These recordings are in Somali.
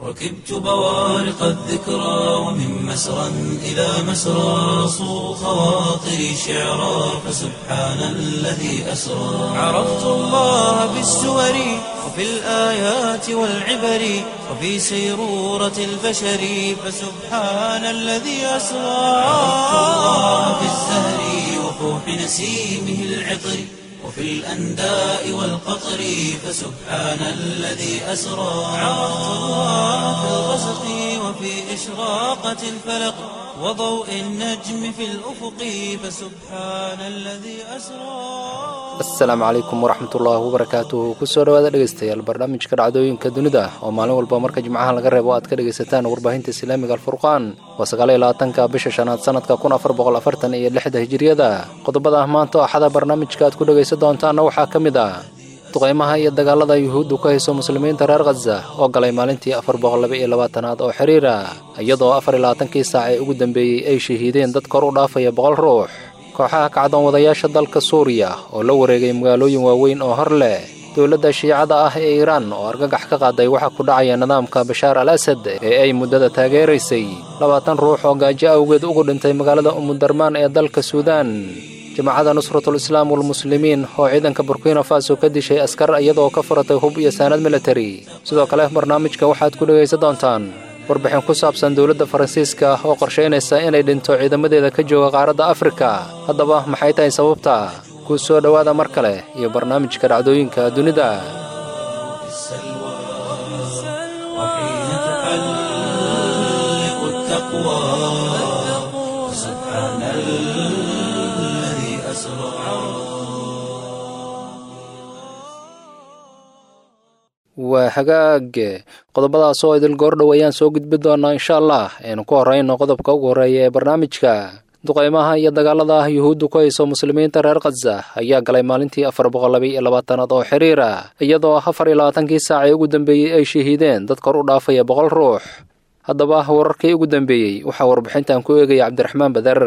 ركبت بوارق الذكرى ومن مسرى إلى مسرى صو خواطري شعرا فسبحان الذي أسرى عرفت الله بالسور وفي الآيات والعبر وفي سيرورة البشر فسبحان الذي أسرى عرفت الله بالزهر وفوح نسيمه العطر وفي الأنداء والقطر فسبحان الذي أسرى عرفت الله في الغسق وفي إشراقة الفلق وضوء النجم في الأفق فسبحان الذي أسرى asalaamu calaykum waraxmatullaahi wabarakaatuhu kusoo dhawaada dhegeystayaal barnaamijka dhacdooyinka dunida oo maalin walba marka jimcaha laga reebo aad ka dhegaysataan warbaahinta islaamiga alfurqaan waa sagaal iyo labaatanka bisha shanaad sanadka kun afar boqol afartan iyo lixda hijiriyada qodobada ah maanta oo axada barnaamijka aad ku dhegaysan doontaanna waxaa ka mid ah duqaymaha iyo dagaalada yuhuuddu ka hayso muslimiinta reer khaza oo galay maalintii afar boqol laba iyo labaatanaad oo xiriira iyadoo afar iyo labaatankii saac ee ugu dambeeyey ay shahiideen dad kor u dhaafaya boqol ruux kooxaha kacdoon wadayaasha dalka suuriya oo la wareegay magaalooyin waaweyn oo hor leh dowladda shiicada ah ee iiraan oo argagax ka qaaday waxaa ku dhacaya nidaamka bashaar al asad ee ay muddada taageeraysay labaatan ruux oo gaajo awgeed ugu dhintay magaalada umudarmaan ee dalka suudaan jamacadda nusratul islaam walmuslimiin oo ciidanka burkina faso ka dishay askar iyadoo ka furatay hub iyo saanad militari sidoo kale barnaamijka waxaad ku dhegaysan doontaan warbixin ku saabsan dowladda faransiiska oo qorshaynaysa inay dhinto ciidamadeeda ka jooga qaaradda afrika haddaba maxay tahay sababta ku soo dhowaada mar kale iyo barnaamijka dhacdooyinka dunida السلوى وحين تحلق التقوى سبحان الذي أسرى waa hagaag qodobadaas oo idil goordhow ayaan soo gudbi doonaa insha allah aynu ku horrayno qodobka ugu horreeya ee barnaamijka duqaymaha iyo dagaalada yuhuuddu ku hayso muslimiinta reer khaza ayaa galay maalintii afar boqol laba iyo labaatanaad oo xiriira iyadoo afar iyo labaatankii saac ee ugu dambeeyey ay shahiideen dad kor u dhaafaya boqol ruux haddaba wararkii ugu dambeeyey waxaa warbixintan ku eegaya cabdiraxmaan badar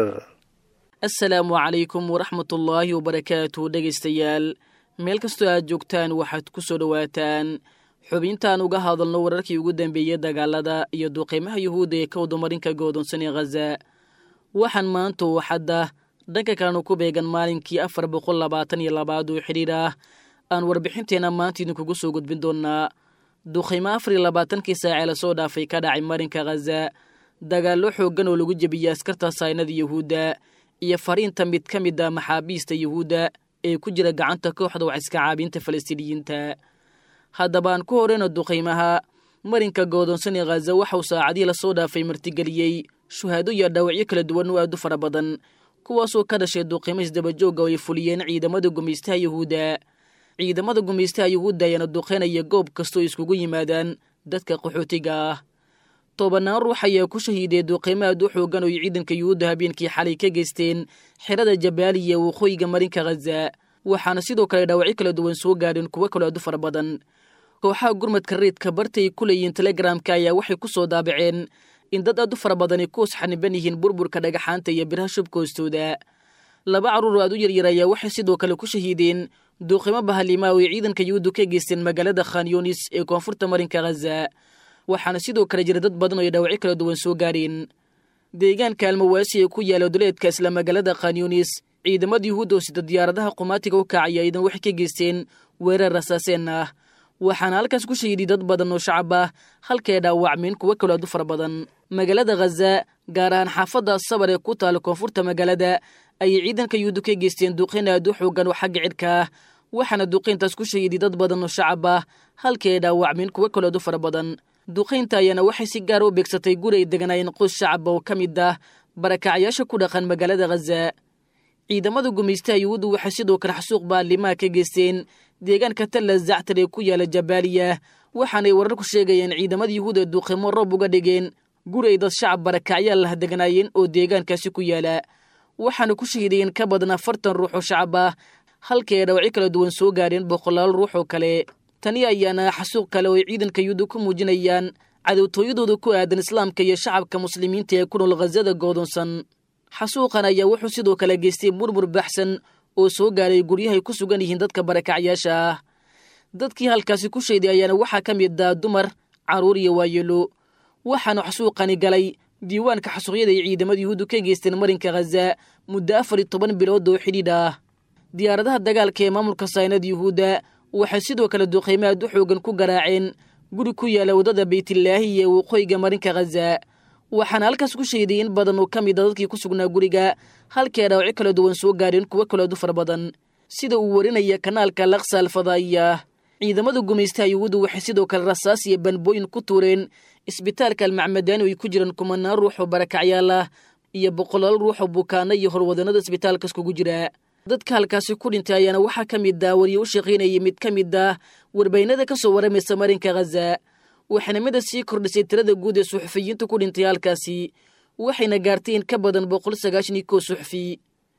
asalaamu calaykum waraxmatullaahi wabarakaatu dhegaystayaal meel kastoo aad joogtaan waxaad ku soo dhowaataan xubintaan uga hadalno wararkii ugu dambeeyey dagaalada iyo duqeymaha yuhuudda ee ka wadamarinka goodonsan ee khaza waxaan maanta uu xadda dhanka kalenu ku beegan maalinkii afar boqol labaatan iyo labaad oo xidhiir ah aan warbixinteenna maanta idinkugu soo gudbin doonaa duqeymo afar iyo labaatankii saacee lasoo dhaafay ka dhacay marinka khaza dagaallo xooggan oo lagu jebiyey askarta saynada yuhuudda iyo fariinta mid ka mid a maxaabiista yuhuudda ee ku jira gacanta kooxda waxiska caabinta falastiiniyiinta haddaba aan ku horeyno duqaymaha marinka goodonsan ee khaza waxauu saacadihii lasoo dhaafay martigeliyey shuhaado iyo dhaawacyo kala duwan oo aad u fara badan kuwaasoo ka dhashay duqaymo isdabajooga oo ay fuliyeen ciidamada gumaystaha yuhuudda ciidamada gumaystaha yuhuudda ayaana duqaynaya goob kastoo iskugu yimaadaan dadka qaxootiga ah tobanaan ruux ayaa ku shahiiday duqaymo aad u xoogan oo ay ciidanka yuhuudda habeenkii xalay ka geysteen xerada jabaaliya waqooyiga marinka khaza waxaana sidoo kale dhaawacyo kala duwan soo gaadheen kuwo kaloo aad u fara badan kooxaha gurmadka reedka bartay ku leeyihiin telegramka ayaa waxay ku soo daabaceen in dad aad u fara badani ku xaniban yihiin burburka dhagaxaanta iyo biraha shubka hoostooda laba carruur oo aad u yaryar ayaa waxay sidoo kale ku shahiideen duuqimo bahalimaa oo ay ciidanka yuhuuddu ka geysteen magaalada khanyunis ee koonfurta marinka khaza waxaana sidoo kale jira dad badan oo ay dhaawacyo kala duwan soo gaadheen deegaanka almawaasi ee ku yaala duleedka isla magaalada khanyunis ciidamada yuhuudda oo sida diyaaradaha qumaatiga u kacaya idan waxay ka geysteen weerar rasaaseen ah waxaana halkaas ku shahiiday dad badan oo shacab ah halkae dhaawacmeen kuwo kaloo aad u fara badan magaalada khaza gaar ahaan xaafadda sabar ee ku taala koonfurta magaalada ayay ciidanka yuhuuddu ka geysteen duqeyn aad u xoogan oo xagga cidhka ah waxaana duqeyntaas ku shahiiday dad badan oo shacab ah halkae dhaawacmeen kuwo kaloo aad u fara badan duqaynta ayaana waxay si gaara u beegsatay guri ay deganaayeen qoys shacaba oo ka mid ah barakacyaasha ku dhaqan magaalada khaza ciidamada gumaystaha yuhuuddu waxay sidoo kale xasuuq baalimaha ka geysteen deegaanka talla zactar ee ku yaala jabaaliya waxaanay wararku sheegayeen ciidamada yuhuuda duuqimo roob uga dhigeen guri ay dad shacab barakacyaal lah deganaayeen oo deegaankaasi ku yaala waxaana ku shahiidayeen ka badan afartan ruux oo shacab ah halkii ay dhawacyo kala duwan soo gaadheen boqolaal ruux oo kale tani ayaana xasuuq kale oo ay ciidanka yuhuuda ku muujinayaan cadowtooyadooda ku aadan islaamka iyo shacabka muslimiinta ee ku nool khazada goodonsan xasuuqan ayaa wuxuu sidoo kale geystay murmur baxsan oo soo gaaray guryahay ku sugan yihiin dadka barakacyaasha ah dadkii halkaasi ku shayday ayaana waxaa ka mid ah dumar carruur iyo waayeelo waxaana xasuuqani galay diiwaanka xasuuqyada ay ciidamada yuhuuddu ka geysteen marinka khaza muddo afar iyo toban bilood oo xidhiidh ah diyaaradaha dagaalka ee maamulka saynada yuhuudda waxay sidoo kale duqaymo aad u xoogan ku garaaceen guri ku yaala waddada baytillaahi iyo waqooyiga marinka khaza waxaana halkaas ku sheeday in badan oo ka mid a dadkii ku sugnaa guriga halkii dhaawacyo kala duwan soo gaadheen kuwo kaleedu fara badan sida uu warinaya kanaalka laksa alfadaa'iyah ciidamada gumaystaha yuhuuddu waxay sidoo kale rasaas iyo banbooyin ku tuureen isbitaalka almacmadaani oo ay ku jiraan kumanaan ruux oo barakacyaal ah iyo boqolaal ruux oo bukaano iyo horwadannada isbitaalkas kugu jira dadka halkaasi ku dhintay ayaana waxaa ka mid ah wariye u shaqaynayay mid ka mid ah warbaynada ka soo waramaysa marinka khaza waxaana mida sii kordhisay tirada guud ee suxufiyiinta ku dhintay halkaasi waxayna gaartay in ka badan boqol sagaashan iyo kow suxufi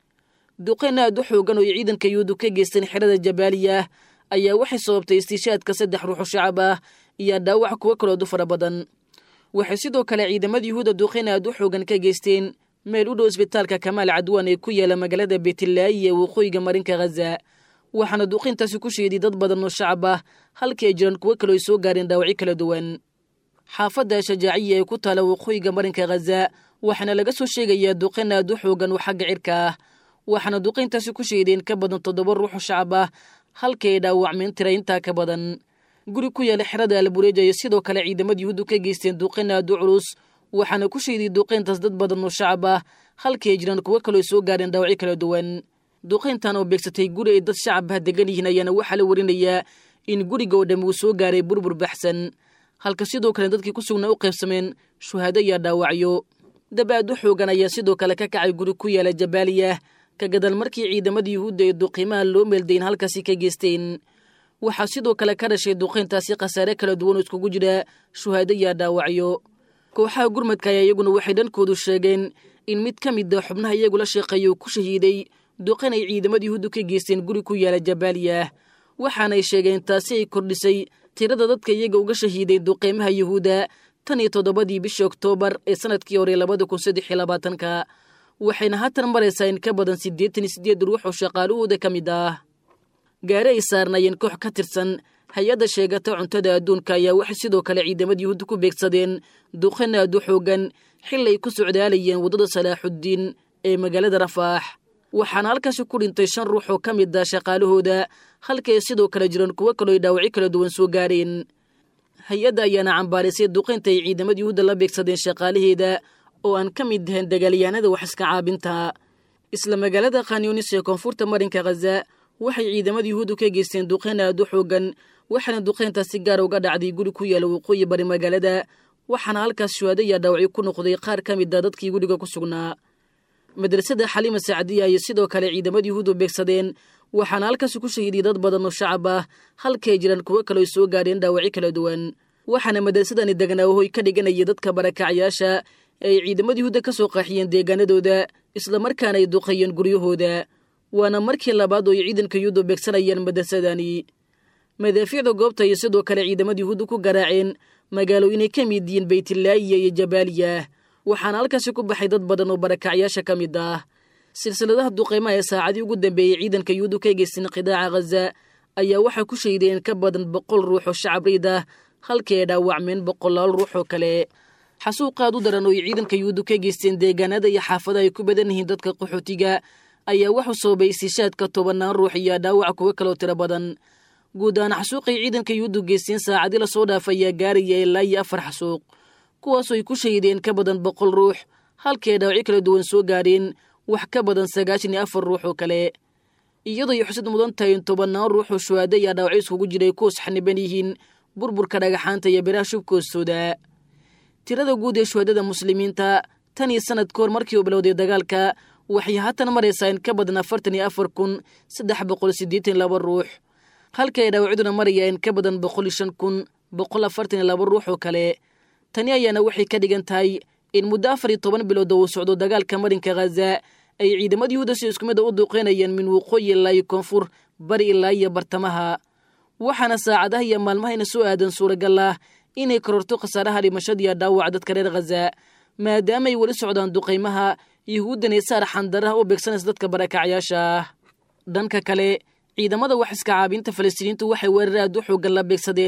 duqeyn aad u xoogan oo ay ciidanka yuhuuddu ka geysteen xerada jabaaliya ayaa waxay sababtay istiishaadka saddex ruuxo shacab ah iyo dhaawac kuwo kaloodu fara badan waxay sidoo kale ciidamada yuhuudda duqeyn aad u xoogan ka geysteen meel u dhow isbitaalka kamaal cadwaan ee ku yaala magaalada beetilaayi ee waqooyiga marinka khaza waxaana duqeyntaasi ku sheeday dad badan oo shacab ah halkii ay jiraan kuwo kaloo ay soo gaareen dhaawacyo kala duwan xaafadda shajaaciya ee ku taala waqooyiga marinka khaza waxaana laga soo sheegayaa duqeyn aad u xoogan oo xagga cirka ah waxaana duqeyntaasi ku sheedeen ka badan toddoba ruuxoo shacab ah halkii ay dhaawacmeen tira intaa ka badan guri ku yaala xerada albureej ayay sidoo kale ciidamada yuhuuddu ka geysteen duqeyn aad u culus waxaana ku sheeday duqeyntaas dad badan oo shacab ah halkii ay jiraan kuwo kaloo soo gaareen dhaawacyo kala duwan duqeyntan oo beegsatay guri ay dad shacab ah degan yihiin ayaana waxaa la warinayaa in guriga oo dhammi uu soo gaaray burbur baxsan halka sidoo kale dadkii ku sugnaa u qaybsameen shuhaado iyo dhaawacyo dab aad u xoogan ayaa sidoo kale ka kacay guri ku yaala jabaaliya ka gadal markii ciidamada yuhuudda ee duqiimaha loo meeldayn halkaasi ka geysteen waxaa sidoo kale ka dhashay duqeyntaasi khasaare kala duwan oo iskugu jira shuhaado iyo dhaawacyo kooxaha gurmadka ayaa iyaguna waxay dhankoodu sheegeen in mid ka mid a xubnaha iyagu la sheeqeeya uu ku shahiiday duqeyn ay ciidamada yuhuuddu ka geysteen guri ku yaala jabaaliya waxaanay sheegeen taasi ay kordhisay tirada dadka iyaga uga shahiiday duqeymaha yuhuudda tan iyo toddobadii bishii oktoobar ee sanadkii hore labada kun saddex iyo labaatanka waxayna haatan maraysaa in ka badan siddeetan iyo siddeed ruux oo shaqaalahooda ka mid ah gaari ay saarnaayeen koox ka tirsan hay-adda sheegata cuntada adduunka ayaa waxay sidoo kale ciidamada yuhuudda ku beegsadeen duqeyn aad u xoogan xil ay ku socdaalayeen waddada salaaxuddiin ee magaalada rafaax waxaana halkaasi ku dhintay shan ruux oo ka mid ah shaqaalahooda halkay sidoo kale jiraan kuwo kaloo ay dhaawacyo kala duwan soo gaareen hay-adda ayaana cambaarisay duqeynta ay ciidamada yuhuudda la beegsadeen shaqaalaheeda oo aan ka mid ahayn dagaalyahanada wax iska caabinta isla magaalada khanyunis ee koonfurta marinka khaza waxay ciidamada yuhuuddu ka geysteen duqeyn aad u xoogan waxaana duqeyntaas si gaar uga dhacday guri ku yaala waqooyi bari magaalada waxaana halkaas shuhaado iyo dhaawacyo ku noqday qaar ka mid a dadkii guriga ku sugnaa madrasada xaliima sacdiya ayay sidoo kale ciidamada yuhuuddu beegsadeen waxaana halkaasi ku shahiiday dad badan oo shacab ah halkay jiraan kuwo kaloo soo gaadheen dhaawacyo kala duwan waxaana madrasadani degnaahoy ka dhiganaya dadka barakacyaasha ee ay ciidamada yuhuudda ka soo qaaxiyeen deegaanadooda islamarkaana ay duqeeyeen guryahooda waana markii labaad oo ay ciidanka yuhuuddu beegsanayaan madrasadani madaafiicda goobta ayay sidoo kale ciidamada yuhuuddu ku garaaceen magaalooyinay ka mid yihiin baytilaayiya iyo jabaaliya waxaana halkaasi ku baxay dad badan oo barakacyaasha ka mid ah silsiladaha duqeymaha ee saacadii ugu dambeeyey ciidanka yuhuuddu ka geysteen qidaaca khaza ayaa waxay ku shaydeen ka badan boqol ruux oo shacab riid ah halkii ay dhaawacmeen boqolaal ruux oo kale xasuuqaad u daran oo ay ciidanka yuhuuddu ka geysteen deegaanada iyo xaafadaha ay ku badan yihiin dadka qaxootiga ayaa waxuu sababay istiishaadka tobannaan ruux iyo dhaawac kuwo kaloo tiro badan guud ahaan xasuuqay ciidanka yuhuuddu geysteen saacadii lasoo dhaaf ayaa gaaraya ilaa iyo afar xasuuq kuwaasoo ay ku shahideen ka badan boqol ruux halkii ay dhaawacyo kala duwan soo gaadheen wax ka badan sagaashan iyo afar ruux oo kale iyadoo ay xusad mudan tahay in tobannaan ruux oo shuhaado iyo dhaawacyo iskugu jiray kuwas xaniban yihiin burburka dhagaxaanta iyo biraha shubka hoostooda tirada guud ee shuhadada muslimiinta tan iyo sanad ka hor markii uu bilowday dagaalka waxay haatan maraysaa in ka badan afartan iyo afar kun saddex boqol siddeetan laba ruux halka ay dhaawacyaduna maraya in ka badan boqol iyo shan kun boqol afartan iyo laba ruux oo kale tani ayaana waxay ka dhigan tahay in muddo afar iyo toban bilood oo uu socdo dagaalka marinka khaza ay ciidamada yuhuudda si isku mid a u duuqeynayeen min waqooyi ilaa iyo koonfur bari ilaa iyo bartamaha waxaana saacadaha iyo maalmahayna soo aadan suuragal ah inay kororto khasaaraha dhimashadiiyo dhaawac dadka reer khaza maadaama ay weli socdaan duqaymaha yuhuuddan ee saar xandaraha u beegsanaysa dadka barakacyaasha ah dhanka kale ciidamada wax iska caabinta falastiiniintu waxay weerar aad u xoogan la beegsadeen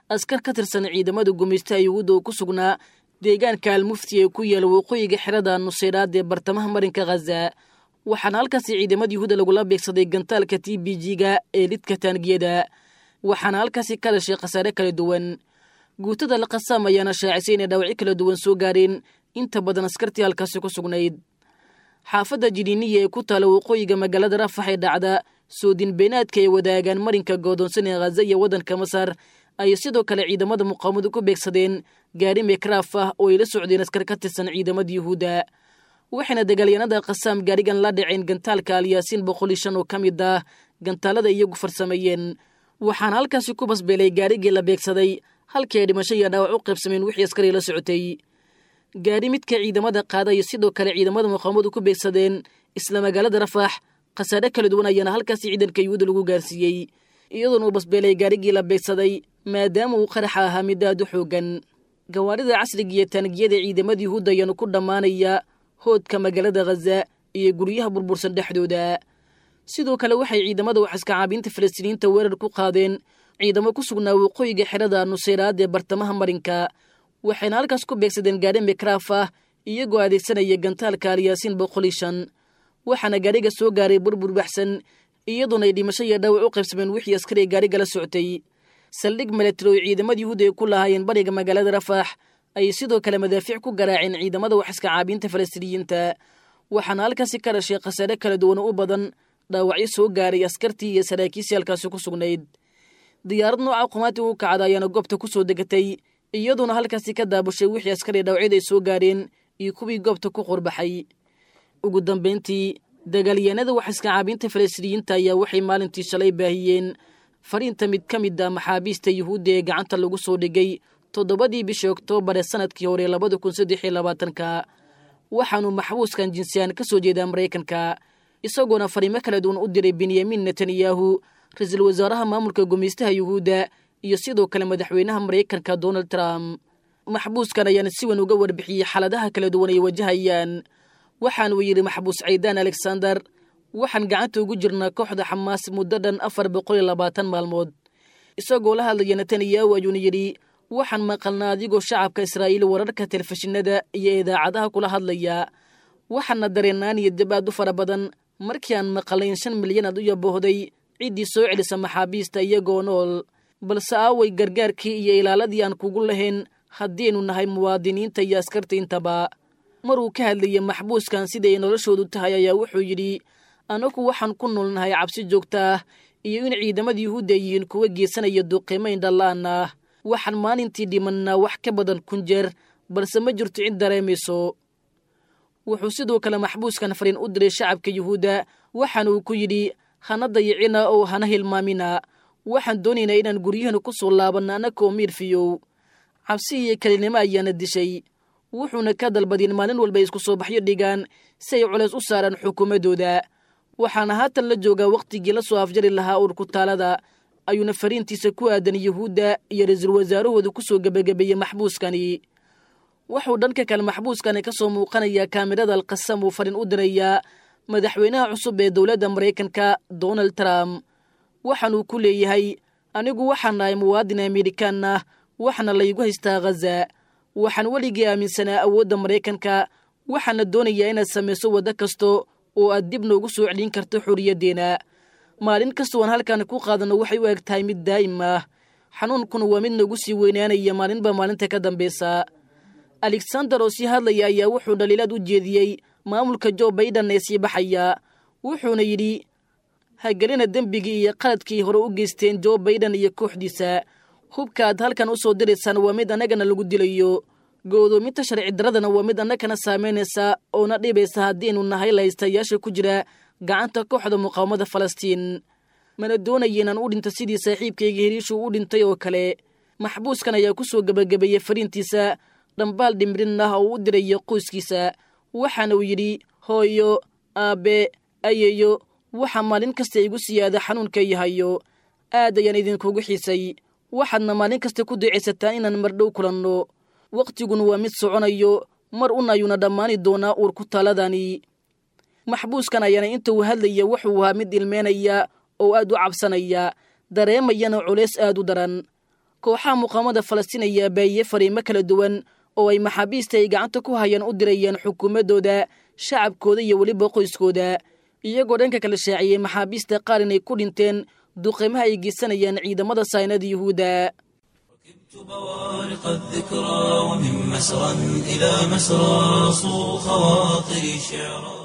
askar ka tirsan ciidamada gumaystaha yuhuudda oo ku sugnaa deegaanka almufti ee ku yaala waqooyiga xerada nuseyraad ee bartamaha marinka khaza waxaana halkaasi ciidamada yuhuudda lagula beegsaday gantaalka t b g-ga ee lidka taangiyada waxaana halkaasi ka dhashay khasaare kala duwan guutada la qasaam ayaana shaacisay inay dhaawacyo kala duwan soo gaareen inta badan askartii halkaasi ku sugnayd xaafadda jiniiniya ee ku taala waqooyiga magaalada rafax ee dhacda soodin beenaadka ay wadaagaan marinka goodoonsan ee khaza iyo waddanka masar ayay sidoo kale ciidamada muqaawamadu ku beegsadeen gaari mekraaf ah oo ay la socdeen askar ka tirsan ciidamada yuhuudda waxayna dagaalyanada qasaam gaarigan la dhaceen gantaalka alyaasiin boqol iyo shan oo ka mid ah gantaalada iyagu farsameeyeen waxaana halkaasi ku basbeelay gaarigii la beegsaday halkii ay dhimasho iyo dhaawac u qaybsameen wixii askarii la socotay gaari midka ciidamada qaada iyo sidoo kale ciidamada muqaawamadu ku beegsadeen isla magaalada rafax khasaare kala duwan ayaana halkaasi ciidanka yuhuudda lagu gaarsiiyey iyadoona uu basbeelay gaarigii la beegsaday maadaama uu qaraxa ahaa mid aad u xoogan gawaarida casriga iyo taangiyada ciidamada yuhuudda ayaanu ku dhammaanaya hoodka magaalada khaza iyo guryaha burbursan dhexdooda sidoo kale waxay ciidamada waxaska caabiinta falastiiniyiinta weerar ku qaadeen ciidamo ku sugnaa waqooyiga xerada nuseyraad ee bartamaha marinka waxayna halkaas ku beegsadeen gaari mekraaf ah iyagoo adeegsanaya gantaalka alyaasiin boqol iyo shan waxaana gaariga soo gaaray burbur baxsan iyadoona ay dhimasho iyo dhaawac u qaybsameen wixii askari gaariga la socotay saldhig milatari oo ciidamada yuhuudda ay ku lahaayeen bariga magaalada rafax ayay sidoo kale madaafiic ku garaaceen ciidamada waxaska caabiinta falastiiniyiinta waxaana halkaasi ka dhashay khasaare kala duwan u badan dhaawacyo soo gaaray askartii iyo saraakiisii halkaasi ku sugnayd diyaarad nooca qumaati u kacda ayaana goobta ku soo degatay iyadoona halkaasi ka daabushay wixii askari dhaawacyada ay soo gaareen iyo kuwii goobta ku qorbaxay ugu dambayntii dagaalyahanada waxaska caabiinta falastiiniyiinta ayaa waxay maalintii shalay baahiyeen fariinta mid ka mid ah maxaabiista yuhuudda ee gacanta lagu soo dhigay toddobadii bishii oktoobar ee sanadkii hore labada kun saddex iyo labaatanka waxaanu maxbuuskan jinsiyaan ka soo jeedaa maraykanka isagoona fariimo kala duwan u diray benyamin netanyahu ra-iisul wasaaraha maamulka gumaystaha yuhuudda iyo sidoo kale madaxweynaha maraykanka donald trump maxbuuskan ayaana si weyn uga warbixiyey xaaladaha kala duwan ay wajahayaan waxaanuu yidhi maxbuus caydaan alexander waxaan gacanta ugu jirnaa kooxda xamaas muddo dhan afar boqol iyo labaatan maalmood isagoo la hadlaya netanyahu ayuuna yidhi waxaan maqalnaa adigoo shacabka israa'iil wararka telefishinada iyo idaacadaha kula hadlaya waxaana dareennaan iyo dib aad u fara badan markii aan maqalayn shan milyan aad u yaboohday ciddii soo celisa maxaabiista iyagoo nool balse aaway gargaarkii iyo ilaaladii aan kugu lahayn haddiaynu nahay muwaadiniinta iyo askarta intaba maruu ka hadlayay maxbuuskan siday noloshoodu tahay ayaa wuxuu yidhi anagu waxaan ku noolnahay cabsi joogta ah iyo in ciidamada yuhuudda yihiin kuwa geesanaya duqiimo indhala'an ah waxaan maalintii dhimannaa wax ka badan kun jeer balse ma jirto cid dareemayso wuxuu sidoo kale maxbuuskan fariin u diray shacabka yuhuudda waxaana uu ku yidhi hana dayicina oo hana hilmaamina waxaan doonaynaa inaan guryahana ku soo laabanno annagoo miirfiyow cabsi iyo kelinimo ayaana dishay wuxuuna ka dalbadeen maalin walba isku soo baxyo dhigaan si ay culays u saaraan xukuumaddooda waxaana haatan la joogaa wakhtigii la soo afjari lahaa urkutaalada ayuuna fariintiisa ku aadan yuhuudda iyo ra-iisul wasaarahooda ku soo gebagabeeyey maxbuuskani wuxuu dhanka kale maxbuuskani ka soo muuqanayaa kaamirada alqasam uu fariin u dirayaa madaxweynaha cusub ee dowladda maraykanka donald trump waxaanuu ku leeyahay anigu waxaan nahay muwaadin amerikaan ah waxaana laygu haystaa khaza waxaan weligii aaminsanaa awoodda maraykanka waxaana doonayaa inaad samayso waddo kasta oo aad dib noogu soo celin karto xorriyaddeena maalin kastoo aan halkan ku qaadanno waxay u eg tahay mid daa'im ah xanuunkuna waa mid nagu sii weynaanaya maalinba maalinta ka dambaysa alexander oo sii hadlaya ayaa wuxuu dhaliilaad u jeediyey maamulka jo baiden ee sii baxaya wuxuuna yidhi hagelina dembigii iyo qaladkii hore u geysteen jo baiden iyo kooxdiisa hubka aad halkan u soo diraysaan waa mid annagana lagu dilayo go'doominta sharci daradana waa mid annagana saamaynaysa oona dhibaysa haddiaynu nahay lahaystayaasha ku jira gacanta kooxda muqaawamada falastiin mana doonaya inaan u dhinto sidii saaxiibkayga heriishu u dhintay oo kale maxbuuskan ayaa ku soo gebagabeeyey fariintiisa dhambaal dhimrin ah oo u diraya qoyskiisa waxaana uu yidhi hooyo aabbe ayeyo waxaa maalin kasta igu siyaada xanuunka yahayo aad ayaan idinkugu xiisay waxaadna maalin kasta ku ducaysataan inaan mardhow kulanno wakhtiguna waa mid soconayo mar un ayuuna dhammaani doonaa uur ku taaladani maxbuuskan ayaana inta uu hadlaya wuxuu ahaa mid ilmeynaya oo aad u cabsanaya dareemayana culays aad u daran kooxaha muqaamada falastiin ayaa baahiye fariimo kala duwan oo ay maxaabiista ay gacanta ku hayaan u dirayeen xukuumaddooda shacabkooda iyo weliba qoyskooda iyagoo dhanka kala shaaciyey maxaabiista qaar inay ku dhinteen duqeymaha ay geysanayaan ciidamada saynada yuhuudda بوارق الذكرى ومن مسرى إلى مسرى صو خواطري شعرا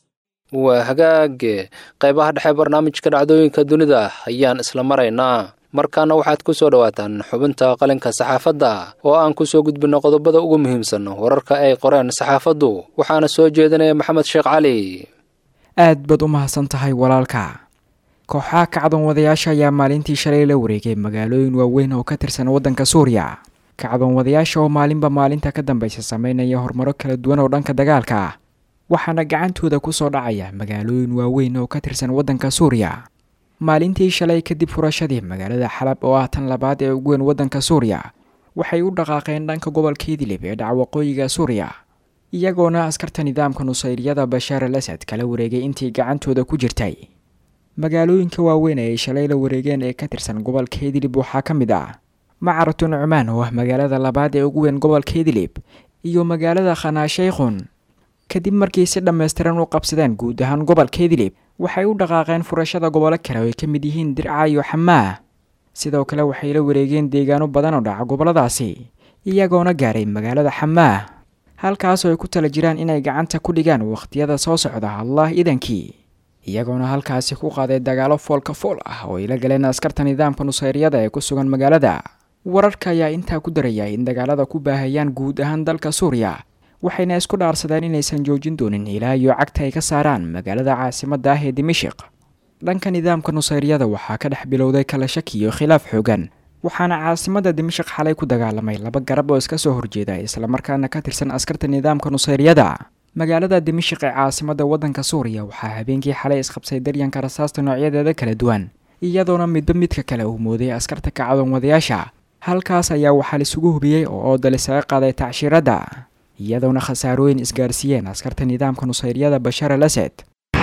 waa hagaage qaybaha dhexe barnaamijka dhacdooyinka dunida ayaan isla maraynaa markaana waxaad ku soo dhowaataan xubinta qalinka saxaafadda oo aan ku soo gudbinno qodobada ugu muhiimsan wararka ay qoreen saxaafaddu waxaana soo jeedinaya maxamed sheekh cali aad baad u mahadsan tahay walaalka kooxaha kacdoon wadayaasha ayaa maalintii shalay la wareegay magaalooyin waaweyn oo ka tirsan waddanka suuriya kacdoon wadayaasha oo maalinba maalinta ka dambaysa sameynaya horumaro kala duwan oo dhanka dagaalka ah waxaana gacantooda ku soo dhacaya magaalooyin waaweyn oo ka tirsan waddanka suuriya maalintii shalay kadib furashadii magaalada xalab oo ah tan labaad ee ugu weyn waddanka suuriya waxay u dhaqaaqeen dhanka gobolka idlib ee dhaca waqooyiga suuriya iyagoona askarta nidaamka nusayriyada bashaar al asad kala wareegay intii gacantooda ku jirtay magaalooyinka waaweyn ee ay shalay la wareegeen ee ka tirsan gobolka idlib waxaa ka mid ah macaratu nucmaan oo ah magaalada labaad ee ugu weyn gobolka idlib iyo magaalada khanaashaykhun kadib markii si dhammaystiran u qabsadeen guud ahaan gobolka idlib waxay u dhaqaaqeen furashada gobollo kale oo ay ka mid yihiin dirca iyo xamaah sidoo kale waxay la wareegeen deegaano badan oo dhaca gobolladaasi iyagoona gaaray magaalada xamaah halkaasoo ay ku tala jiraan inay gacanta ku dhigaan wakhtiyada soo socda allah idankii iyagoona halkaasi ku qaaday dagaalo foolka fool ah oo ay la galeen askarta nidaamka nusayriyada ee ku sugan magaalada wararka ayaa intaa ku daraya in dagaalada ku baahayaan guud ahaan dalka suuriya waxayna isku dhaarsadeen inaysan joojin doonin ilaa iyo cagta ay ka saaraan magaalada caasimadda ah ee dimashiq dhanka nidaamka nusayriyada waxaa ka dhex bilowday kala shaki iyo khilaaf xoogan waxaana caasimadda dimashiq xalay ku dagaalamay laba garab oo iska soo horjeeda islamarkaana ka tirsan askarta nidaamka nusayriyada magaalada dimashiq ee caasimadda waddanka suuriya waxaa habeenkii xalay isqabsay daryanka rasaasta noocyadeeda kala duwan iyadoona midba midka kale uu mooday askarta kacdoon wadayaasha halkaas ayaa waxaa laisugu hubiyey oo oodal isaga qaaday tacshiiradda iyadoona khasaarooyin isgaarsiiyeen askarta nidaamka nusayriyada bashaar al asad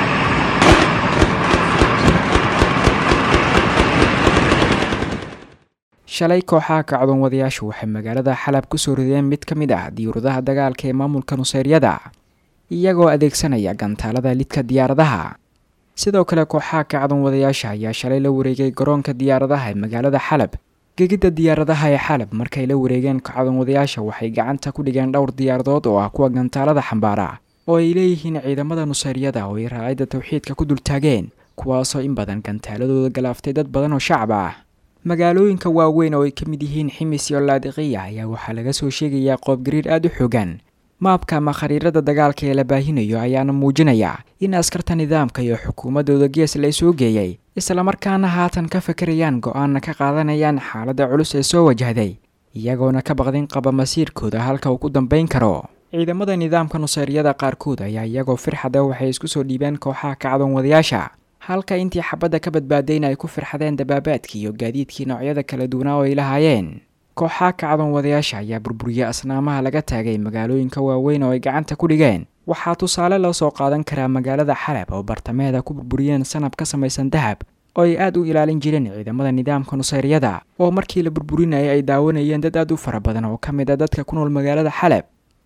shalay kooxaha kacdoon wadayaashu waxay magaalada xalab ku soo rideen mid ka mid ah diyuuradaha dagaalka ee maamulka nusayryada iyagoo adeegsanaya gantaalada lidka diyaaradaha sidoo kale kooxaha kacdoon wadayaasha ayaa shalay la wareegay garoonka diyaaradaha ee magaalada xalab gegidda diyaaradaha ee xalab markay la wareegeen kacdoon wadayaasha waxay gacanta ku dhigeen dhowr diyaaradood oo ah kuwa gantaalada xambaara oo ay leeyihiin ciidamada nusayryada oo ay raacidda tawxiidka ku dultaageen kuwaasoo in badan gantaaladooda galaaftay dad badan oo shacab ah magaalooyinka waaweyn oo ay ka mid yihiin ximis iyo laadiqiya ayaa waxaa laga soo sheegayaa qoobgariir aada u xoogan maabka ama khariirada dagaalka ee la baahinayo ayaana muujinaya in askarta nidaamka iyo xukuumaddooda gees la soo geeyey islamarkaana haatan ka fakerayaan go-aanna ka qaadanayaan xaaladda culus ee soo wajahday iyagoona ka baqdin qaba masiirkooda halka uu ku dambayn karo ciidamada nidaamka nusayryada qaarkood ayaa iyagoo firxada waxay isku soo dhiibeen kooxaha kacdoon wadayaasha halka intii xabadda ka badbaadayna ay ku firxadeen dabaabaadkii iyo gaadiidkii noocyada kala duwanaa oo ay lahaayeen kooxaha kacdoon wadayaasha ayaa burburiyey asnaamaha laga taagay magaalooyinka waaweyn oo ay gacanta ku dhigeen waxaa tusaale loo soo qaadan karaa magaalada xalab oo bartamaheeda ku burburiyeen sanab ka samaysan dahab oo ay aad u ilaalin jireen ciidamada nidaamka nusayryada oo markii la burburinayay ay daawanayeen dad aad u fara badan oo ka mid a dadka ku nool magaalada xalab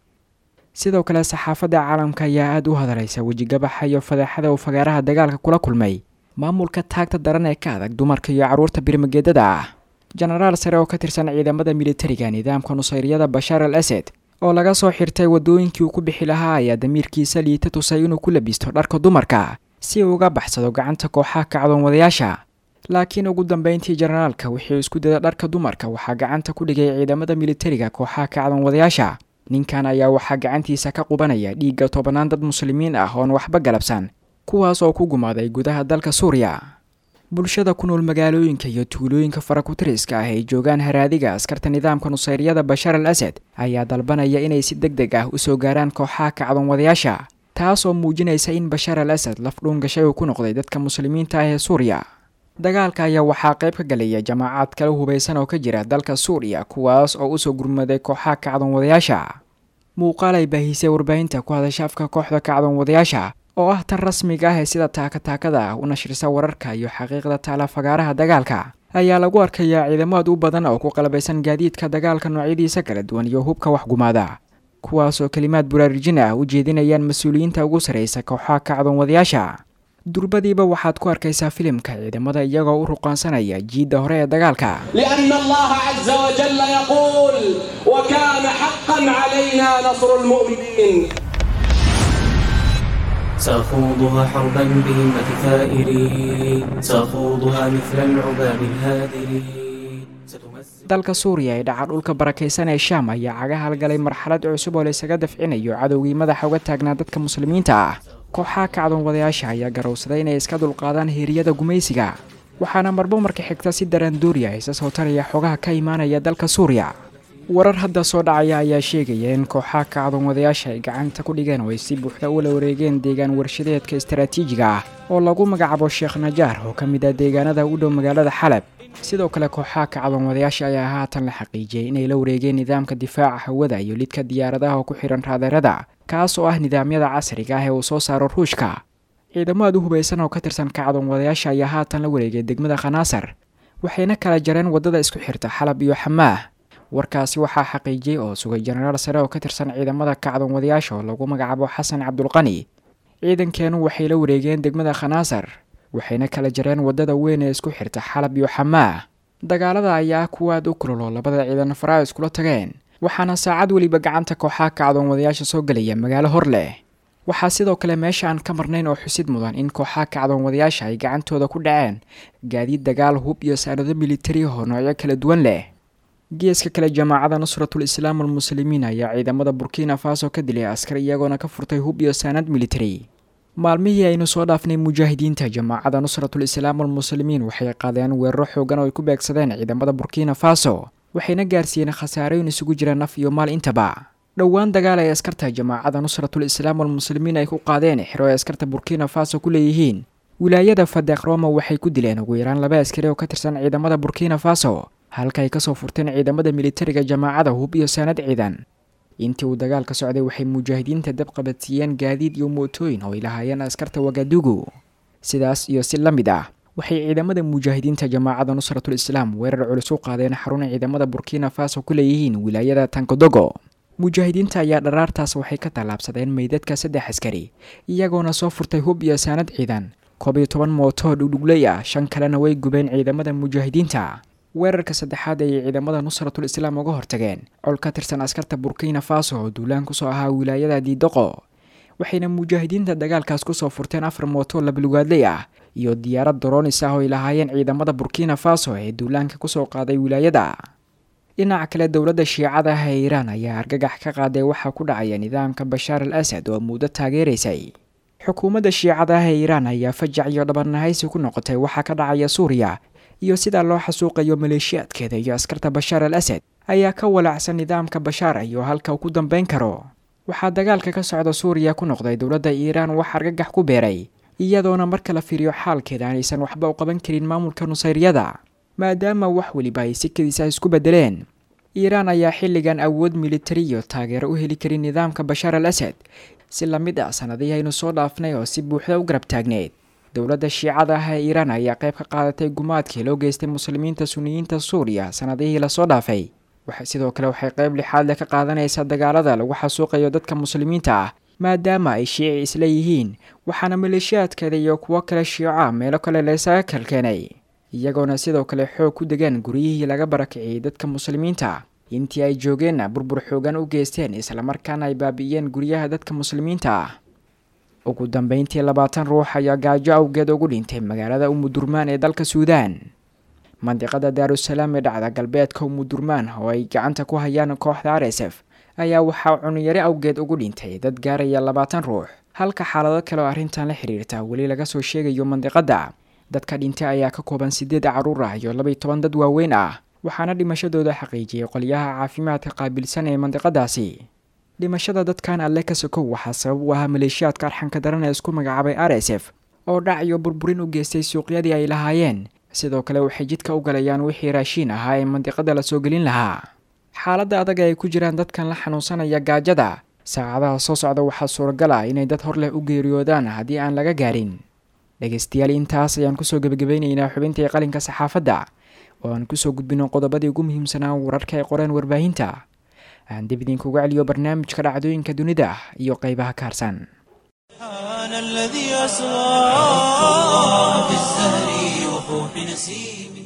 sidoo kale saxaafadda caalamka ayaa aada u hadalaysa wejigabaxa iyo fadeexada uu fagaaraha dagaalka kula kulmay maamulka taagta daran ee ka adag dumarka iyo carruurta birmageedada ah jenaraal sare oo ka tirsan ciidamada militariga nidaamka nusayryada bashaar al asad oo laga soo xirtay waddooyinkii uu ku bixi lahaa ayaa damiirkiisa liita tusay inuu ku labisto dharka dumarka si uu uga baxsado gacanta kooxaha kacdoon wadayaasha laakiin ugu dambeyntii jenaraalka wixii isku dada dharka dumarka waxaa gacanta ku dhigay ciidamada militariga kooxaha kacdoon wadayaasha ninkan ayaa waxaa gacantiisa ka qubanaya dhiigga tobannaan dad muslimiin ah oon waxba galabsan kuwaas oo ku gumaaday gudaha dalka suuriya bulshada ku nool magaalooyinka iyo tuulooyinka farakutiriska ah ay joogaan haraadiga askarta nidaamka nusayryada bashaar al asad ayaa dalbanaya inay si deg deg ah usoo gaaraan kooxaha kacdoon wadayaasha taas oo muujinaysa in bashaar al asad laf dhuun gashay uu ku noqday dadka muslimiinta ah ee suuriya dagaalka ayaa waxaa qayb ka galaya jamaacaad kala hubaysan oo ka jira dalka suuriya kuwaas oo usoo gurmaday kooxaha kacdoon wadayaasha muuqaal ay baahisay warbaahinta ku hadasha afka kooxda kacdoon wadayaasha oo ah tan rasmiga ah ee sida taakataakada ah u nashrisa wararka iyo xaqiiqda taala fagaaraha dagaalka ayaa lagu arkayaa ciidamo aad u badan oo ku qalabaysan gaadiidka dagaalka noocyadiisa kala duwan iyo hubka waxgumaada kuwaasoo kelimaad buraarijin ah u jeedinayaan mas-uuliyiinta ugu sarraysa kooxaha kacdoon wadayaasha durbadiiba waxaad ku arkaysaa filimka ciidamada iyagoo u ruqaansanaya jiidda hore ee dagaalka لأن الله عز وجل يقول وكان حقا علينا نصر المؤمنين سأخوضها حربا بهمة ثائري سأخوضها مثل العباب الهادر ستمثل dalka suuriya ee dhaca dhulka barakaysan ee shaam ayaa caga halgalay marxalad cusub oo laysaga dafcinayo cadowgii madaxa uga taagnaa dadka muslimiinta ah kooxaha kacdoon wadayaasha ayaa garowsaday inay iska dulqaadaan heeriyada gumaysiga waxaana marbo marka xigta si daranduuriya isa soo taraya xogaha ka imaanaya dalka suuriya warar hadda soo dhacaya ayaa sheegaya in kooxaha kacdoon wadayaasha ay gacanta ku dhigeen oo ay si buuxda ula wareegeen deegaan warshadeedka istaraatiijiga ah oo lagu magacaabo sheekh najaar oo ka mid ah deegaanada u dhow magaalada xalab sidoo kale kooxaha kacdoon wadayaasha ayaa haatan la xaqiijiyey inay la wareegeen nidaamka difaaca hawada iyo lidka diyaaradaha oo ku xihan raadeerada kaas oo ah nidaamyada casriga ah ee uu soo saaro ruushka ciidamo aad u hubaysan oo ka tirsan kacdoon wadayaasha ayaa haatan la wareegay degmada khanaasar waxayna kala jareen waddada isku xirta xalab iyo xamaah warkaasi waxaa xaqiijiyey oo sugay jenaraal sare oo ka tirsan ciidamada kacdoon wadayaasha oo lagu magacaabo xasan cabdulqani ciidankeenu waxay la wareegeen degmada khanaasar waxayna kala jareen waddada weyn ee isku xirta xalab iyo xamaah dagaalada ayaa kuwa aad u kululoo labada ciidan faraa iskula tageen waxaana saacad weliba gacanta kooxaha kacdoon wadayaasha soo gelaya magaalo hor leh waxaa sidoo kale meesha aan ka marnayn oo xusid mudan in kooxaha kacdoon wadayaasha ay gacantooda ku dhaceen gaadiid dagaal hub iyo saanado militari oo noocyo kala duwan leh geeska kale jamaacada nusratul islaam almuslimiin ayaa ciidamada burkina faso ka dilay askar iyagoona ka furtay hub iyo saanad militari maalmihii aynu soo dhaafnay mujaahidiinta jamaacada nusratul islaam almuslimiin waxay qaadeen weeraro xoogan oo ay ku beegsadeen ciidamada burkina faso waxayna gaarsiiyeen khasaarooyin isugu jira naf iyo maal intaba dhowaan dagaal ay askarta jamaacada nusratul islaam almuslimiin ay ku qaadeen xero ay askarta burkina faso ku leeyihiin wilaayada fadeeq roma waxay ku dileen ugu yaraan laba askari oo ka tirsan ciidamada burkina faso halka ay kasoo furteen ciidamada militariga jamaacada hub iyo saanad ciidan intii uu dagaalka socday waxay mujaahidiinta dab qabadsiiyeen gaadiid iyo mootooyin oo ay lahaayeen askarta wagadugu sidaas iyo si la mid ah waxay ciidamada mujaahidiinta jamaacada nusratul islaam weerar culus u qaadeen xarun ciidamada burkina faso ku leeyihiin wilaayada tankodogo mujaahidiinta ayaa dharaartaas waxay ka tallaabsadeen meydadka saddex askari iyagoona soo furtay hub iyo saanad ciidan koob iyo toban mootoo dhugdhugley ah shan kalena way gubeen ciidamada mujaahidiinta weerarka saddexaad ayay ciidamada nusratul islaam uga hortageen col ka tirsan askarta burkina faso oo duulaan kusoo ahaa wilaayada diidoqo waxayna mujaahidiinta dagaalkaas kusoo furteen afar mooto labalugaadley ah iyo diyaarad doroonis ah oo ay lahaayeen ciidamada burkina faso ee duulaanka kusoo qaaday wilaayada dhinaca kale dowladda shiicada ah ee iiraan ayaa argagax ka qaaday waxaa ku dhacaya nidaamka bashaar al asad oo muddo taageeraysay xukuumadda shiicada ah ee iiraan ayaa fajac iyo dhabarnahaysi ku noqotay waxaa ka dhacaya suuriya iyo sidaa loo xasuuqayo maleeshiyaadkeeda iyo askarta bashaar al asad ayaa ka walaacsan nidaamka bashaar iyo halka uu ku dambayn karo waxaa dagaalka ka socda suuriya ku noqday dowladda iiraan wax argagax ku beeray iyadoona marka la fiiriyo xaalkeeda aanaysan waxba u qaban karin maamulka nusayryada maadaama wax weliba ay sikadiisa isku beddeleen iiraan ayaa xilligan awood militari iyo taageero u heli karin nidaamka bashaar al asad si la mid ah sanadihii aynu soo dhaafnay oo si buuxda u garab taagneed dowladda shiicada ah ee iiraan ayaa qayb ka qaadatay gumaadkii loo geystay muslimiinta suniyiinta suuriya sanadihii lasoo dhaafay sidoo kale waxay qayb lixaad leh ka qaadanaysaa dagaalada lagu xasuuqayo dadka muslimiinta ah maadaama ay shiici isla yihiin waxaana maleeshiyaadkeeda iyo kuwo kale shiica meelo kale laysaga kalkeenay iyagoona sidoo kale xoog ku degaan guryihii laga barakiciyey dadka muslimiinta intii ay joogeenna burbur xoogan u geysteen islamarkaana ay baabi'iyeen guryaha dadka muslimiinta ah ugu dambeyntii labaatan ruux ayaa gaajo awgeed ugu dhintay magaalada umudurmaan ee dalka suudaan mandiqada daarusalaam ee dhacda galbeedka umudurmaan oo ay gacanta ku hayaan kooxda r s f ayaa waxaa cuniyare awgeed ugu dhintay dad gaaraya labaatan ruux halka xaalado kale oo arrintan la xiriirta weli laga soo sheegayo mandiqada dadka dhintay ayaa ka kooban sideed caruur ah iyo labaiy toban dad waaweyn ah waxaana dhimashadooda xaqiijiyey qolyaha caafimaadka qaabilsan ee mandiqadaasi dhimashada dadkan alle ka sokow waxaa sabab u ahaa maleeshiyaadka arxanka daran ee isku magacaabay r s f oo dhac iyo burburin u geystay suuqyadii ay lahaayeen sidoo kale waxay jidka u galayaan wixii raashiin ahaa ee mandiqada lasoo gelin lahaa xaaladda adag ay ku jiraan dadkan la xanuunsanaya gaajada saacadaha soo socda waxaa suuragal ah inay dad hor leh u geeriyoodaan haddii aan laga gaarin dhegaystayaal intaas ayaan kusoo gebagabeynaynaa xubintii qalinka saxaafadda oo aan kusoo gudbino qodobadii ugu muhiimsanaa wararka ay qoreen warbaahinta aan dib idinkuga celiyo barnaamijka dhacdooyinka dunida iyo qeybaha ka harsan سبحان الذي أسرى في الزهر وفوح نسيمه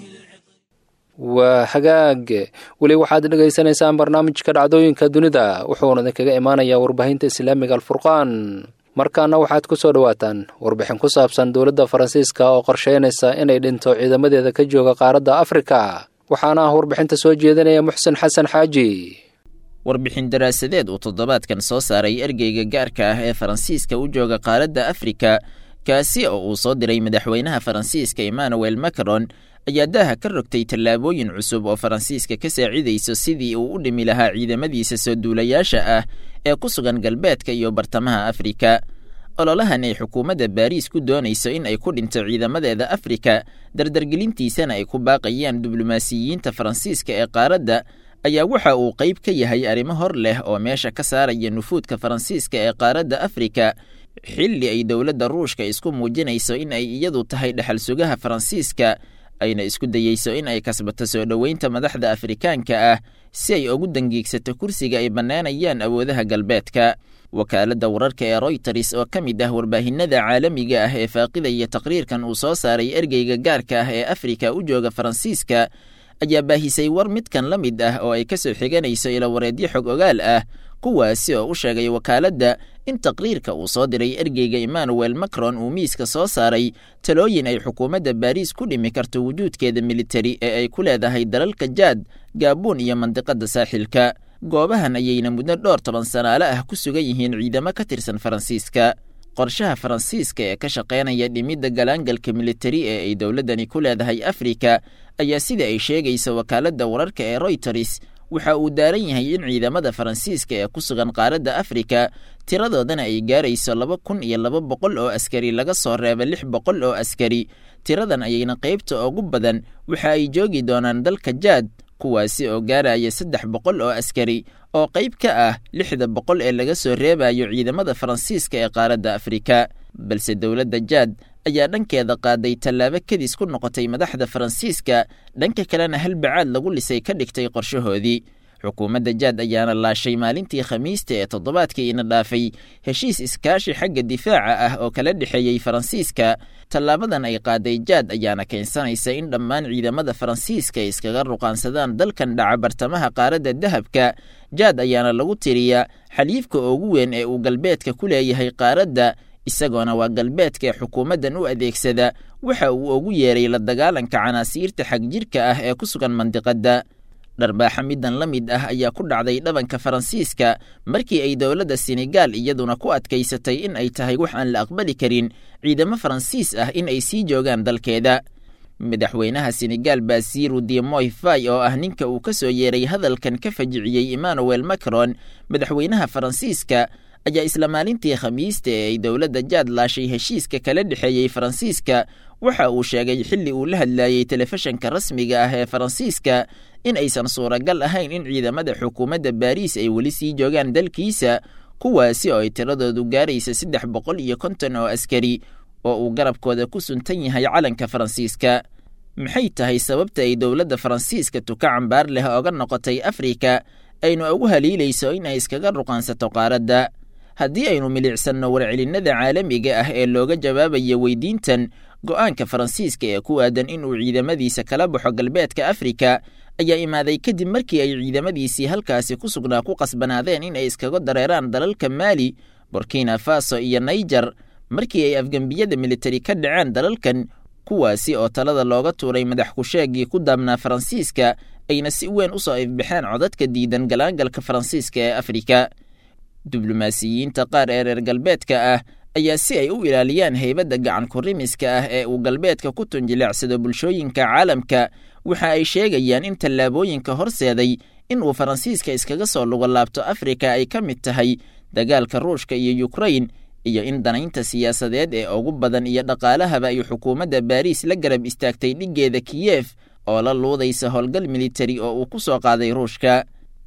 waa hagaag weli waxaad dhegaysanaysaan barnaamijka dhacdooyinka dunida wuxuuna idinkaga imaanayaa warbaahinta islaamiga alfurqaan markaana waxaad ku soo dhowaataan warbixin ku saabsan dowladda faransiiska oo qorsheynaysa inay dhinto ciidamadeeda ka jooga qaaradda afrika waxaana ah warbixinta soo jeedinaya muxsen xasan xaaji warbixin daraasadeed uu toddobaadkan soo saaray ergeyga gaarka ah ee faransiiska u jooga qaaradda afrika kaasi oo uu soo diray madaxweynaha faransiiska emmanuel macron ayaa daaha ka rogtay tallaabooyin cusub oo faransiiska ka saacidayso sidii uu u dhimi lahaa ciidamadiisa soo duulayaasha ah ee ku sugan galbeedka iyo bartamaha afrika ololahan ay xukuumadda baariis ku doonayso in ay ku dhinto ciidamadeeda afrika dardargelintiisana ay ku baaqayaan diblomaasiyiinta faransiiska ee qaaradda ayaa waxa uu qayb ka yahay arrimo hor leh oo meesha ka saaraya nufuudka faransiiska ee qaaradda afrika xilli ay dowladda ruushka isku muujinayso in ay iyadu tahay dhexal sugaha faransiiska ayna isku dayeyso in ay kasbato soo dhoweynta madaxda afrikaanka ah si ay ugu dangiigsato kursiga ay bannaanayaan awoodaha galbeedka wakaaladda wararka ee royters oo ka mid ah warbaahinada caalamiga ah ee faaqidaya taqriirkan uu soo saaray ergeyga gaarka ah ee afrika u jooga faransiiska ayaa baahisay war midkan la mid ah oo ay ka soo xiganayso ilawareedyo xog ogaal ah kuwaasi oo u sheegay wakaaladda in taqriirka uu soo diray ergeyga emmanuel macron uu miiska soo saaray talooyin ay xukuumadda baariis ku dhimi karto wujuudkeeda militari ee ay ku leedahay dalalka jaad gaabuun iyo mandiqadda saaxilka goobahan ayayna muddo dhowr toban sanaale ah ku sugan yihiin ciidamo ka tirsan faransiiska qorshaha faransiiska ee ka shaqaynaya dhimidda galaangalka militari ee ay dowladdani ku leedahay afrika ayaa sida ay sheegaysa wakaaladda wararka ee royters waxa uu daaran yahay in ciidamada faransiiska ee ku sugan qaaradda afrika tiradoodana ay gaarayso laba kun iyo laba boqol oo askari laga soo reeba lix boqol oo askari tiradan ayayna qaybta ugu badan waxa ay joogi doonaan dalka jaad kuwaasi oo gaaraya saddex boqol oo askari oo qayb ka ah lixda boqol ee laga soo reebayo ciidamada faransiiska ee qaaradda afrika balse dowladda jaad ayaa dhankeeda qaaday tallaabo kadis ku noqotay madaxda faransiiska dhanka kalena halbacaad lagu lisay ka dhigtay qorshahoodii xukuumadda jaad ayaana laashay maalintii khamiista ee toddobaadkii ina dhaafay heshiis iskaashi xagga difaaca ah oo kala dhexeeyey faransiiska tallaabadan ay qaaday jaad ayaana keensanaysa in dhammaan ciidamada faransiiska ay iskaga ruqaansadaan dalkan dhaca bartamaha qaaradda dahabka jaad ayaana lagu tiriyaa xaliifka ugu weyn ee uu galbeedka ku leeyahay qaaradda isagoona waa galbeedka ee xukuumaddan u adeegsada waxa uu ugu yeeray la dagaalanka canaasiirta xagjirka ah ee ku sugan mandiqadda dharbaaxa middan la mid ah ayaa ku dhacday dhabanka faransiiska markii ay dowladda senegaal iyaduna ku adkaysatay in ay tahay wax aan la aqbali karin ciidamo faransiis ah in ay sii joogaan dalkeeda madaxweynaha senegaal basiru dimoy fay oo ah ninka uu ka soo yeeray hadalkan ka fajiciyey emmanuel macron madaxweynaha faransiiska ayaa isla maalintii khamiista ee ay dowladda jaad laashay heshiiska kala dhexeeyey faransiiska waxa uu sheegay xilli uu la hadlayey telefishanka rasmiga ah ee faransiiska in aysan suuragal ahayn in ciidamada xukuumadda baariis ay weli sii joogaan dalkiisa kuwaasi oo ay tiradoodu gaaraysa saddex boqol iyo konton oo askari oo uu garabkooda ku suntan yahay calanka faransiiska maxay tahay sababta ay dowladda faransiiska tuka cambaar leh oga noqotay afrika aynu ugu haliilayso in ay iskaga ruqaansato qaaradda haddii aynu milicsanno warcelinnada caalamiga ah ee looga jawaabayo weydiintan go'aanka faransiiska ee ku aadan inuu ciidamadiisa kala baxo galbeedka afrika ayaa imaaday kadib markii ay ciidamadiisii halkaasi ku sugnaa ku qasbanaadeen in ay iskaga dareeraan dalalka maali burkina faso iyo naijer markii ay afgembiyada militari ka dhaceen dalalkan kuwaasi oo talada looga tuuray madax kusheegii ku daabnaa faransiiska ayna si weyn u soo ifbaxeen codadka diidan galaangalka faransiiska ee afrika diblomaasiyiinta qaar ee reer galbeedka ah ayaa si ay u ilaaliyaan heybadda gacan kurimiska ah ee uu galbeedka ku tunjileecsado bulshooyinka caalamka waxa ay sheegayaan in tallaabooyinka horseeday in uu faransiiska iskaga soo lugo laabto afrika ay ka mid tahay dagaalka ruushka iyo yukrain iyo in danaynta siyaasadeed ee ugu badan iyo dhaqaalahaba ay xukuumadda baariis la garab istaagtay dhiggeeda kiyef oo la luudaysa howlgal militari oo uu ku soo qaaday ruushka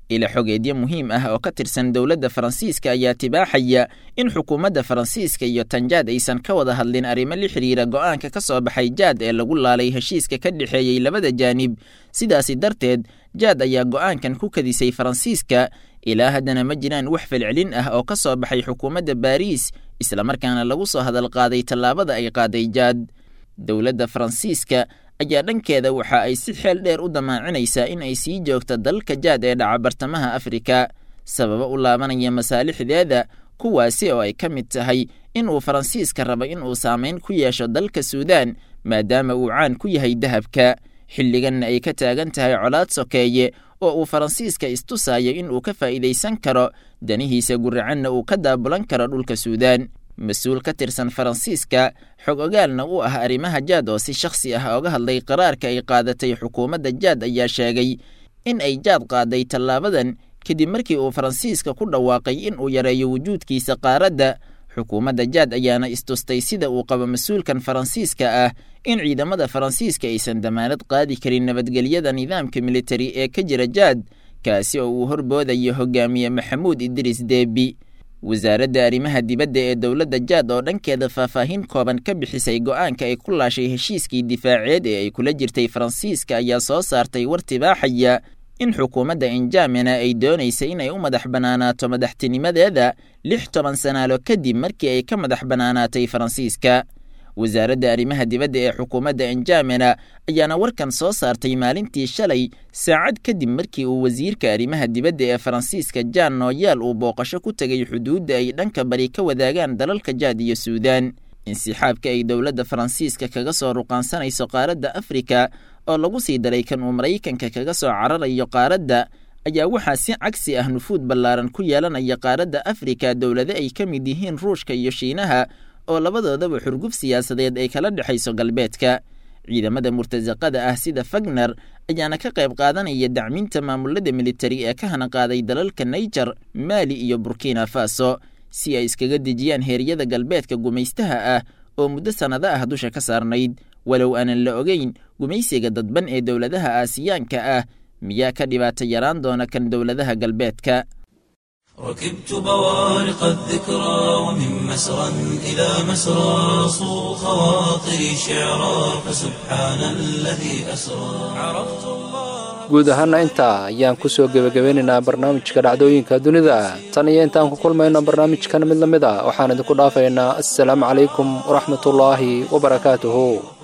ila xogeedyo muhiim ah oo ka tirsan dowladda faransiiska ayaa tibaaxaya in xukuumadda faransiiska iyo tanjaad aysan ka wada hadlin arrimo la xidhiira go'aanka ka soo baxay jaad ee lagu laalay heshiiska ka dhexeeyey labada jaanib sidaasi darteed jaad ayaa go'aankan ku kadisay faransiiska ilaa haddana ma jiraan wax falcelin ah oo ka soo baxay xukuumadda baariis islamarkaana lagu soo hadal qaaday tallaabada ay qaaday jaad dowladda faransiiska ayaa dhankeeda waxa ay si xeel dheer u damaacinaysaa in ay sii joogto dalka jaad ee dhaca bartamaha afrika sababo u laabanaya masaalixdeeda kuwaasi oo ay ka mid tahay in uu faransiiska rabo in uu saamayn ku yeesho dalka suudaan maadaama uu caan ku yahay dahabka xilliganna ay ka taagan tahay colaad sokeeye oo uu faransiiska istusayo in uu ka faa'iidaysan karo danihiisa guracanna uu ka daabulan karo dhulka suudaan mas-uul ka tirsan faransiiska xog ogaalna u ah arrimaha jaad oo si shakhsi ah oga hadlay qaraarka ay qaadatay xukuumadda jaad ayaa sheegay in ay jaad qaaday tallaabadan kadib markii uu faransiiska ku dhawaaqay in uu yareeyo wujuudkiisa qaaradda xukuumadda jaad ayaana istustay sida uu qabo mas-uulkan faransiiska ah in ciidamada faransiiska aysan damaanad qaadi karin nabadgelyada nidaamka militari ee ka jira jaad kaasi oo uu horboodayo hogaamiye maxamuud idriis deebi wasaaradda arrimaha dibadda ee dowladda jaad oo dhankeeda faahfaahin kooban ka bixisay go'aanka ay ku laashay heshiiskii difaaceed ee ay kula jirtay faransiiska ayaa soo saartay war tibaaxaya in xukuumadda injamina ay doonaysa inay u madax bannaanaato madaxtinimadeeda lix toban sanaalo kadib markii ay ka madax bannaanaatay faransiiska wasaaradda arrimaha dibadda ee xukuumadda injamina ayaana warkan soo saartay maalintii shalay saacad kadib markii uu wasiirka arrimaha dibadda ee faransiiska jan noyaal uu booqasho ku tegay xuduudda ay dhanka bari ka wadaagaan dalalka jaad iyo suudaan insixaabka ay dowladda faransiiska kaga soo ruqaansanayso qaaradda afrika oo lagu sii daray kan uu maraykanka kaga soo cararayo qaaradda ayaa waxaa si cagsi ah nufuud ballaaran ku yeelanaya qaaradda afrika dowlado ay ka mid yihiin ruushka iyo shiinaha oo labadoodaba xurguf siyaasadeed ay kala dhexayso galbeedka ciidamada murtasaqada ah sida fagner ayaana ka qayb qaadanaya dacminta maamulada militari ee ka hanaqaaday dalalka naijer maali iyo burkina faso si ay iskaga dejiyaan heeryada galbeedka gumaystaha ah oo muddo sannado ah dusha ka saarnayd walow aanan la ogeyn gumaysiga dadban ee dowladaha aasiyaanka ah miyaa ka dhibaato yaraan doona kan dowladaha galbeedka ركبت بوارق الذكرى ومن مسرى إلى مسرى صو خواطري شعرا فسبحان الذي أسرى عرفت الله guud ahaana intaa ayaan ku soo gebagabeynaynaa barnaamijka dhacdooyinka dunida tan iyo intaan ku kulmayno barnaamijkan mid la mid a waxaan idinku dhaafaynaa assalaamu calaykum waraxmatullaahi wabarakaatuhu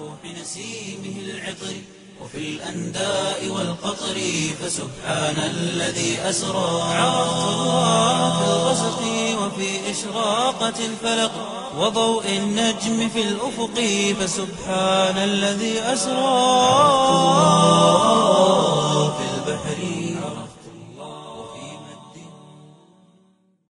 بنسيمه العطر وفي الأنداء والقطر فسبحان الذي أسرى عرفت الله في الغسق وفي إشراقة الفلق وضوء النجم في الأفق فسبحان الذي أسرى في